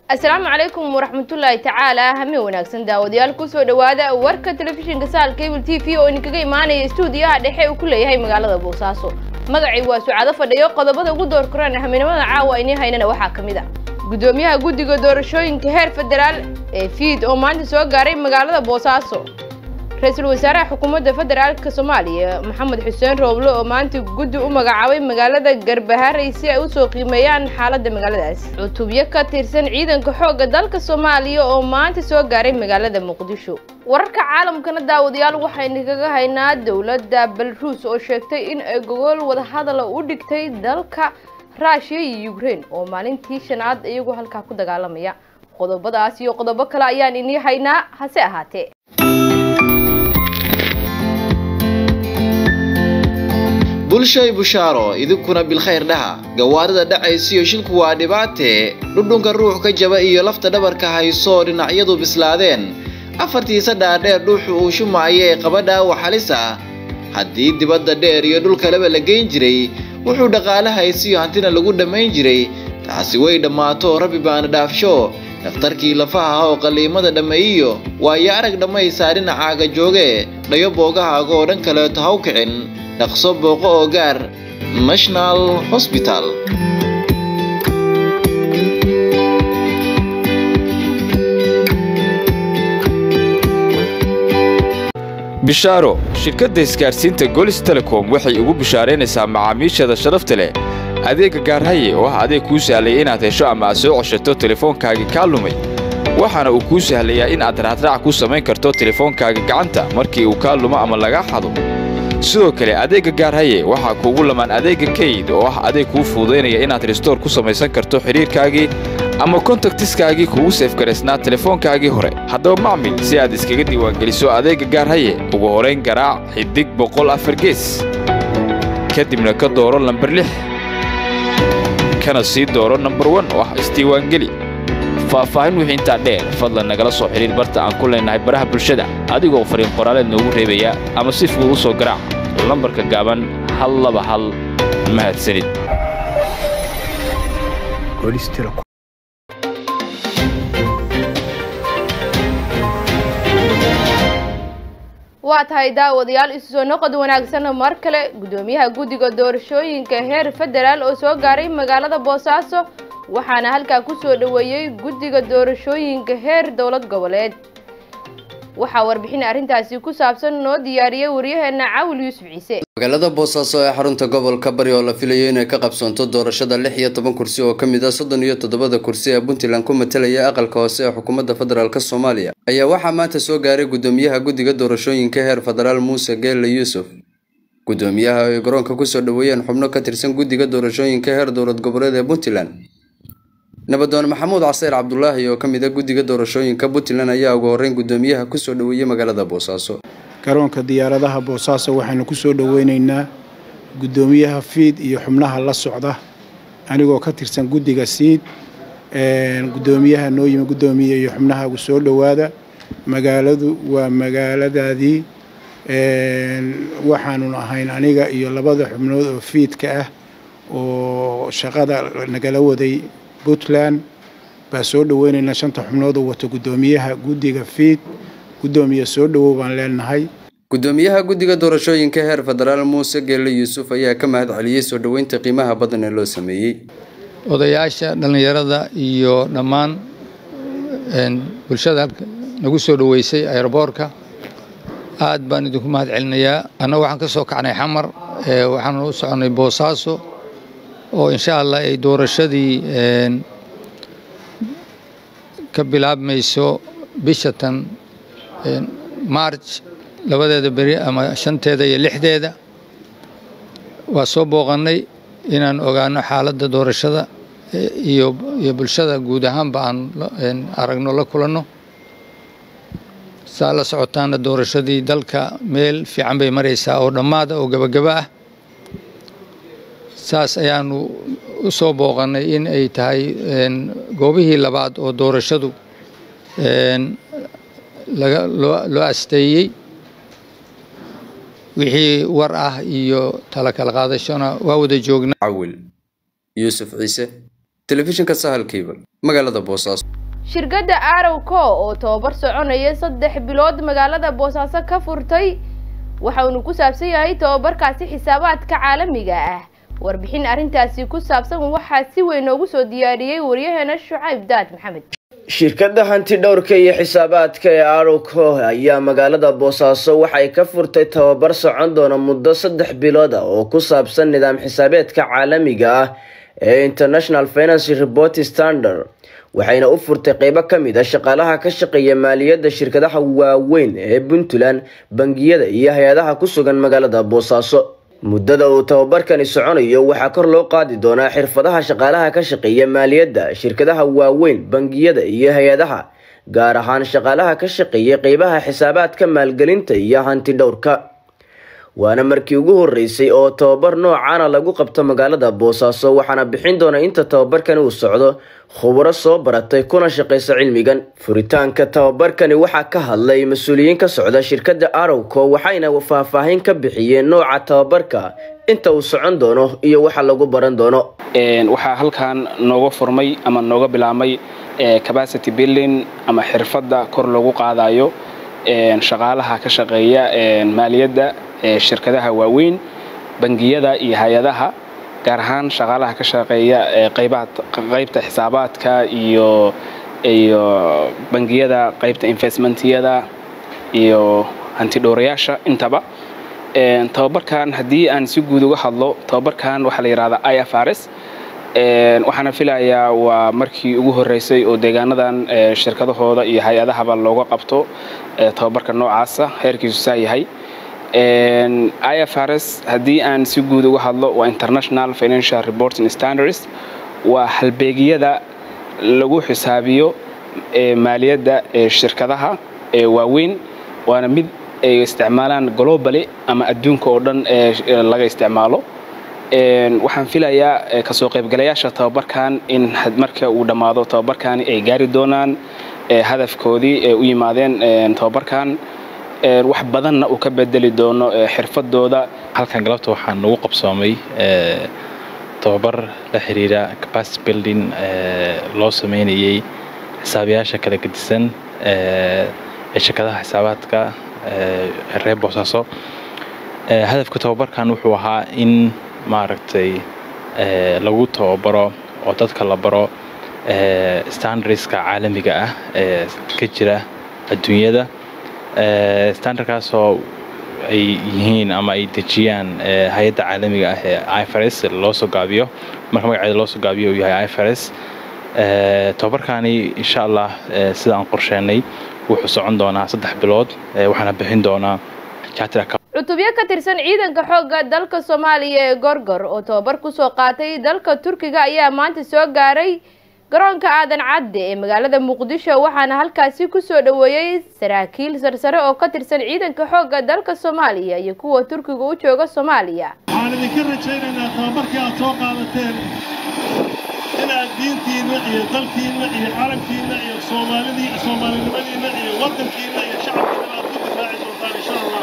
asalaamu calaykum waraxmatullaahi tacaala hameen wanaagsan daawadayaal kusoo dhowaada warka telefishinka saal cable t v oo idinkaga imaanaya stuudiyaha dhexe uu ku leeyahay magaalada boosaaso magacii waa sucado fadhiyo qodobada ugu door koraan hameenimada caawa inii haynana waxaa ka mid a gudoomiyaha guddiga doorashooyinka heer federaal ee fiid oo maanta soo gaaray magaalada boosaaso ra-iisul wasaaraha xukuumadda federaalka soomaaliya maxamed xuseen rooble oo maanta guddi u magacaabay magaalada garbaharey si ay usoo qiimeeyaan xaaladda magaaladaas cutubyo ka tirsan ciidanka xoogga dalka soomaaliya oo maanta soo gaaray magaalada muqdisho wararka caalamkana daawadayaal waxaynu kaga haynaa dowladda belaruus oo sheegtay in ay gogol wadahadala u dhigtay dalka ruushiya iyo ukraine oo maalintii shanaad iyagu halkaa ku dagaalamaya qodobadaas iyo qodobo kale ayaan inii haynaa hase ahaatee bulshay bushaaro idinkuna bilkhayr dhaha gawaarida dhacaysiyo shilku waa dhibaatee dhudhunka ruux ka jaba iyo lafta dhabarka haysoo dhinacyadu bislaadeen afartiisa dhaadheer dhuuxu uu shumaayo ee qaba dhaawac halis ah haddii dibadda dheer iyo dhul kaleba la geyn jiray wuxuu dhaqaale haysiyo hantina lagu dhammayn jiray taasi way dhammaato rabbi baana dhaafsho dhakhtarkii lafaha oo qalliimada dhammeeyiyo waayo arag dhammaysaa dhinacaaga joogee dhayo boogahaaga oo dhan kaleeto haw kicin dhaqso booqo oo gaar national hosbital bishaaro shirkadda isgaadhsiinta golis telecom waxay ugu bishaaraynaysaa macaamiisheeda sharafta leh adeegga gaarhaye oo ah adeeg kuu sahlaya inaad hesho ama aad soo coshato telefoonkaagii kaa lumay waxaana uu kuu sahlayaa in aad raacraac ku samayn karto telefoonkaaga gacanta markii uu kaa lumo ama lagaa xado sidoo kale adeegga gaarhaye waxaa kuugu lamaan adeegga kayd oo ah adeeg kuu fuudaynaya inaad restoor ku samaysan karto xidhiirkaagii ama kontaktiskaagii kugu seefgaraysnaa telefoonkaagii hore haddaba macmil si aad iskaga diiwaangeliso adeegga gaarhaye ugu horayn garaac xidig boqol afar gees kadibna ka dooro lambar lix kana sii dooro nambar wan oo ah isdiiwaangeli faahfaahin wixii intaa dheer fadlan nagala soo xidhiir barta aan ku leennahay baraha bulshada adigoo fariin qoraaleed noogu reebaya ama si fudud u soo garaac lambarka gaaban hal laba hal mahadsanid waa tahay daawadayaal isu soo noqod wanaagsan mar kale gudoomiyaha guddiga doorashooyinka heer federaal oo soo gaaray magaalada boosaaso waxaana halkaa ku soo dhoweeyey guddiga doorashooyinka heer dowlad goboleed waxaa warbixin arrintaasi ku saabsan noo diyaariyey waryaheena cawil yuusuf ciise magaalada boosaaso ee xarunta gobolka bari oo la filayo inay ka qabsoonto doorashada lix iyo toban kursi oo kamid ah soddon iyo toddobada kursi ee puntland ku matalaya aqalka hoose ee xukuumadda federaalk soomaaliya ayaa waxaa maanta soo gaaray gudoomiyaha guddiga doorashooyinka heer federaal muuse geelle yuusuf gudoomiyaha ay garoonka kusoo dhoweeyeen xubno ka tirsan guddiga doorashooyinka heer dowlad goboleed ee puntland nabadoon maxamuud caseyr cabdulaahi oo ka mid a guddiga doorashooyinka puntland ayaa ugu horreyn gudoomiyaha kusoo dhoweeyey magaalada boosaaso garoonka diyaaradaha boosaaso waxaynu ku soo dhoweyneynaa guddoomiyaha fiid iyo xubnaha la socda anigoo ka tirsan guddiga siid guddoomiyaha noo yimi guddoomiye iyo xubnaha soo dhowaada magaaladu waa magaaladaadii waxaanun ahayn aniga iyo labada xubnood oo fiidka ah oo shaqada nagala waday puntland baa soo dhoweyneynaa shanta xubnood oo wato guddoomiyaha guddiga fiid guddoomiye soo dhowow baan leenahay gudoomiyaha guddiga doorashooyinka heer federaal muuse geelle yuusuf ayaa ka mahad celiyey soo dhoweynta qiimaha badan ee loo sameeyey odayaasha dhallinyarada iyo dhammaan bulshada nagu soo dhoweysay aeroboorka aad baan idinku mahad celinayaa annaga waxaan ka soo kacnay xamar waxaanu u soconnay boosaaso oo insha allah ay doorashadii ka bilaabmayso bisha tan march labadeeda beri ama shanteeda iyo lixdeeda waa soo booqannay inaan ogaano xaaladda doorashada iyo iyo bulshada guud ahaanba aan aragno la kulanno saa la socotaana doorashadii dalka meel fiican bay maraysaa oo dhammaada oo gebagaba ah saas ayaanu u soo booqannay in ay tahay goobihii labaad oo doorashadu loo asteeyey wixii war ah iyo tala kala qaadashona waa wada joognaa cawil yuusuf ciise telefishinka sahal kiibal magaalada boosaaso shirkadda arowco oo tababar soconaya saddex bilood magaalada boosaaso ka furtay waxa uunu ku saabsan yahay tababarkaasi xisaabaadka caalamiga ah warbixin arrintaasi ku saabsan waxaa si weyn noogu soo diyaariyey waryaheena shucayb daad maxamed shirkadda hanti dhowrka iyo xisaabaadka ee arowco ayaa magaalada boosaaso waxay ka furtay tababar socon doona muddo saddex bilood ah oo ku saabsan nidaam xisaabeedka caalamiga ah ee international finance report standard waxayna u furtay qeybo ka mid a shaqaalaha ka shaqeeya maaliyadda shirkadaha waaweyn ee puntland bangiyada iyo hay-adaha ku sugan magaalada boosaaso muddada uu tababarkani soconayo waxaa kor loo qaadi doonaa xirfadaha shaqaalaha ka shaqeeya maaliyadda shirkadaha waaweyn bangiyada iyo hay-adaha gaar ahaan shaqaalaha ka shaqeeya qeybaha xisaabaadka maalgelinta iyo hanti dhowrka waana markii ugu horeysay oo tababar noocaana lagu qabto magaalada boosaaso waxaana bixin doona inta tababarkani uu socdo khuburo soo baratay kuna shaqeysa cilmigan furitaanka tababarkani waxaa ka hadlay mas-uuliyiin ka socda shirkadda arowco waxayna faahfaahin ka bixiyeen nooca tababarka inta uu socon doono iyo waxa lagu baran doono waxaa halkan nooga furmay ama nooga bilaabmay capacity building ama xirfadda kor loogu qaadayo shaqaalaha ka shaqeeya maaliyadda shirkadaha waaweyn bangiyada iyo hay-adaha gaar ahaan shaqaalaha ka shaqeeya qaybta xisaabaadka iyo iyo bangiyada qaybta investmentyada iyo hantidhowrayaasha intaba tababarkan haddii aan si guud uga hadlo tababarkan waxaa la yidhahdaa i f r s waxaana filayaa waa markii ugu horeysay oo deegaanadan shirkadahooda iyo hay-adahaba looga qabto tababarka noocaasa heerkiisu saa yahay i f r s haddii aan si guud uga hadlo waa international financial reporting standards waa halbeegyada lagu xisaabiyo maaliyadda shirkadaha waaweyn waana mid ay isticmaalaan globally ama adduunka oo dhan laga isticmaalo waxaan filayaa kasoo qaybgalayaasha tababarkan in marka uu dhammaado tababarkani ay gaari doonaan hadafkoodii ee u yimaadeen tababarkan wax badanna uu ka bedeli doono xirfadooda halkan galabta waxaa nagu qabsoomay tababar la xiriira capacity building loo sameynayay xisaabiyaasha kala gedisan ee shirkadaha xisaabaadka reer boosaaso hadafka tababarkan wuxuu ahaa in maaragtay lagu tababaro oo dadka la baro standardska caalamiga ah ee ka jira adduunyada standardkaasoo ay yihiin ama ay dejiyaan hay-adda caalamiga ah ee ifrs loo soo gaabiyo marka magaceeda loo soo gaabiyo uu yahay ifrs tababarkani insha allah sida aan qorsheenay wuxuu socon doonaa saddex bilood waxaana bixin doonaa cutubyo ka tirsan ciidanka xoogga dalka soomaaliya ee gorgor oo tababar kusoo qaatay dalka turkiga ayaa maanta soo gaaray garoonka aadan cadde ee magaalada muqdisho waxaana halkaasi kusoo dhoweeyey saraakiil sarsare oo ka tirsan ciidanka xoogga dalka soomaaliya iyo kuwa turkiga u jooga soomaaliya waxaan idinka rajaynaynaa tababarkii aad soo qaadateen inaad diintiinna iyo dalkiinna iyo carabkiinna iyo soomaalidii soomaalinimadiinna iyo waddankiinna iyo shacabkiinna aad ku difaaci doontaan insha allah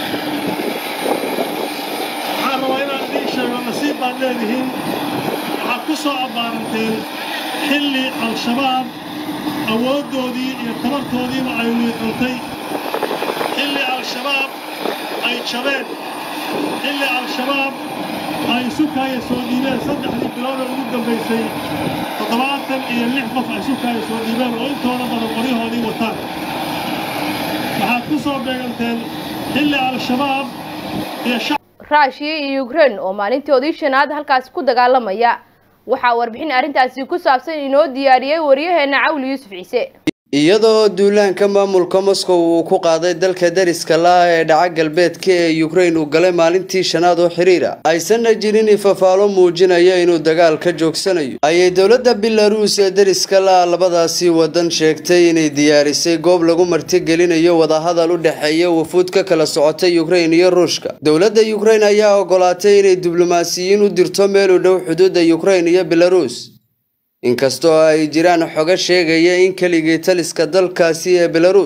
waxaan rabaa inaan idiin sheego nasiib baad leedihiin waxaad ku soo abbaaranteen xilli al-shabaab awooddoodii iyo tabartoodiiba ay wiiqantay xilli al-shabaab ay jabeen xilli al-shabaab ay sukaaya soo dhiibeen saddexdii bilooda ugu dambaysay toddobaatan iyo lix qof ay sukaaya soo dhiibeen oo intooda badan qoryahoodii wataan waxaad ku soo beeganteen xilli al-shabaab iyo ruushiya iyo ukraine oo maalintoodii shanaad halkaasi ku dagaalamaya waxaa warbixin arrintaasi ku saabsan inoo diyaariyey waryaheena cawli yuusuf ciise iyadoo duulaanka maamulka moscow uu ku qaaday dalka dariska la-ah ee dhaca galbeedka ee ukraine uu galay maalintii shanaad oo xiriira aysanna jirin ifafaalo muujinaya inuu dagaal ka joogsanayo ayay dowladda belaruus ee dariska la-ah labadaasi wadan sheegtay inay diyaarisay goob lagu martigelinayo wadahadal u dhexeeya wafuud ka kala socota ukraine iyo ruushka dowladda ukraine ayaa ogolaatay inay diblomaasiyiin u dirto meel u dhow xuduudda ukraine iyo belaruus inkastoo ay jiraan xogo sheegaya in keligii taliska dalkaasi ee belaruus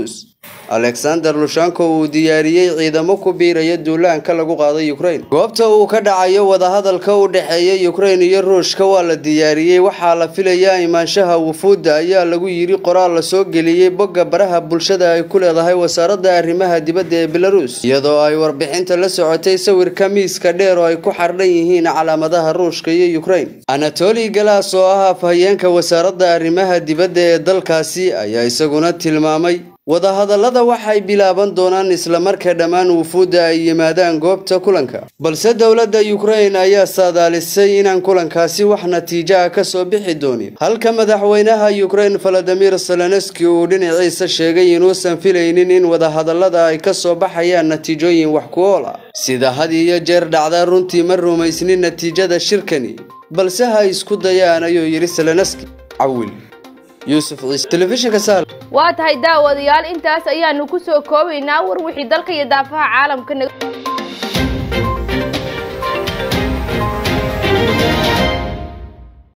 alexander lushanko uu diyaariyey ciidamo ku biiraya duulaanka lagu qaaday ukraine goobta uu ka dhacayo wadahadalka u dhexeeya ukraine iyo ruushka waa la diyaariyey waxaa la filayaa imaanshaha wufuudda ayaa lagu yidhi qoraal lasoo geliyey bogga baraha bulshada ay ku leedahay wasaaradda arrimaha dibadda ee belarus iyadoo ay warbixinta la socotay sawirka miiska dheer oo ay ku xardhan yihiin calaamadaha ruushka iyo ukraine anatoli galas oo ah afhayeenka wasaaradda arrimaha dibadda ee dalkaasi ayaa isaguna tilmaamay wadahadallada waxay bilaaban doonaan islamarka dhammaan wufuudda ay yimaadaan goobta kulanka balse dowladda ukraine ayaa saadaalisay inaan kulankaasi wax natiijo ah ka soo bixi doonin halka madaxweynaha ukraine valadimir zelenski uu dhinaciisa sheegay inuusan filaynin in wadahadallada ay ka soo baxayaan natiijooyin wax ku ool ah sida had iyo jeer dhacda runtii ma rumaysnin natiijada shirkani balse ha isku dayaan ayuu yidhi zelenski cawil yuusuf ciise telefishinka saal waa tahay daawadayaal intaas ayaanu ku soo koobaynaa war wixii dalka iyo daafaha caalamka naga